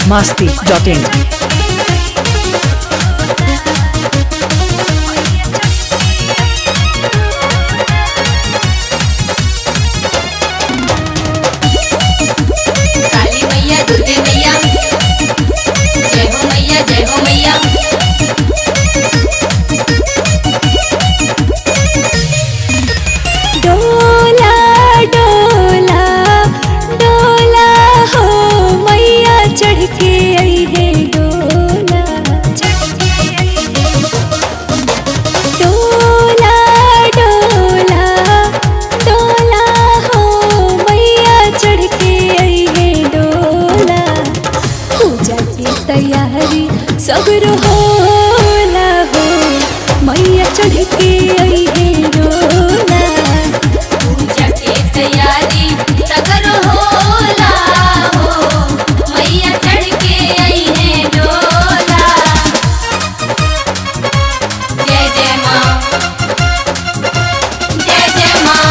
masti.in. काली मैया दुर्गे मैया जय हो मैया जय हो मैया डोला डोला डोला हो मैया चढ़ के आई है डोला डोला डोला डोला हो मैया चढ़ के आई है डोला पूजा की तैयारी सब्र होला हो मैया चढ़ के आई है डोला पूजा के तैयारी सगर होला हो मैया चढ़ के आई है डोला जय जय माँ जय जय माँ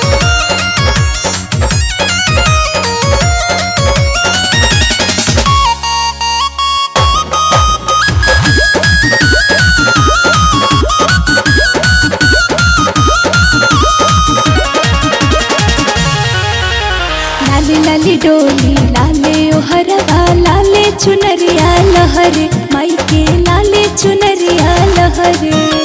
लाले लाले डोली लाले ओहरवा लाले चुनरिया लहर माई के लाले चुनरिया लहर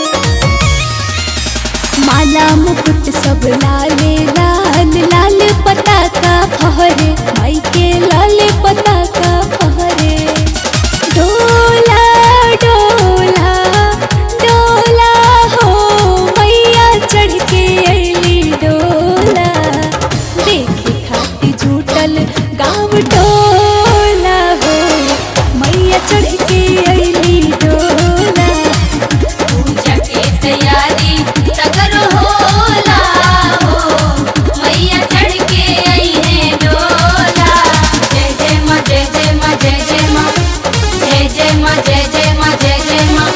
माला मुकुट सब लाले लाल लाल पताका फहरे माई के लाले पताका फहरे डोला डोला डोला हो मैया चढ़ के अली डोला देखे खाती झूठल गाँव डोला हो मैया चढ़ के अली डोला पूजा के तैयारी सगर होला हो मैया चढ़ के आई है डोला जय जय माँ जय जय माँ जय जय माँ जय जय माँ जय जय माँ जय जय माँ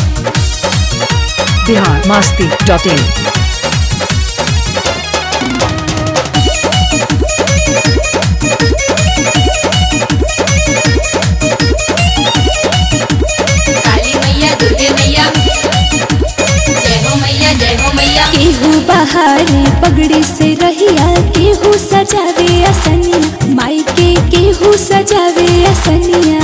Bihar masti.in. काली मैया दुर्गे मैया जय हो मैया जय हो मैया केहू बहारे पगड़ी से रहिया केहू सजावे असनिया माई के केहू सजावे असनिया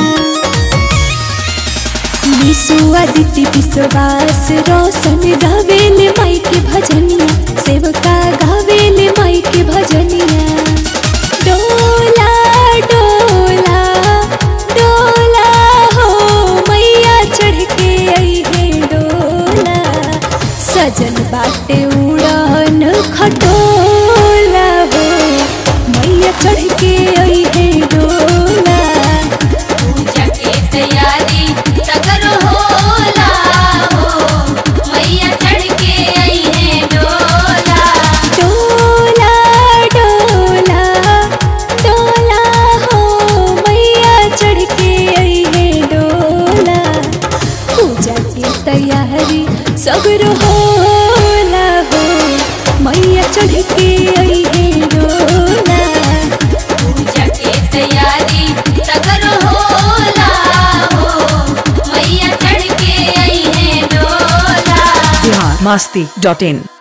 निसु आदित्य विश्वास रोशन गावेले माई के भजनिया सेवका गावेले माई के भजनिया डोला डोला डोला हो मैया चढ़ के आई है डोला सजन बाटे उड़न खटोला हो मैया चढ़ के आई है डोला पूजा के तैयारी सगर होला हो मैया चढ़ के आई है डोला डोला डोला डोला हो मैया चढ़ के आई है डोला पूजा की तैयारी सब्र होला हो मैया चढ़ के आई है डोला पूजा के तैयारी सगर होला हो मैया चढ़ के आई है डोला Bihar masti.in.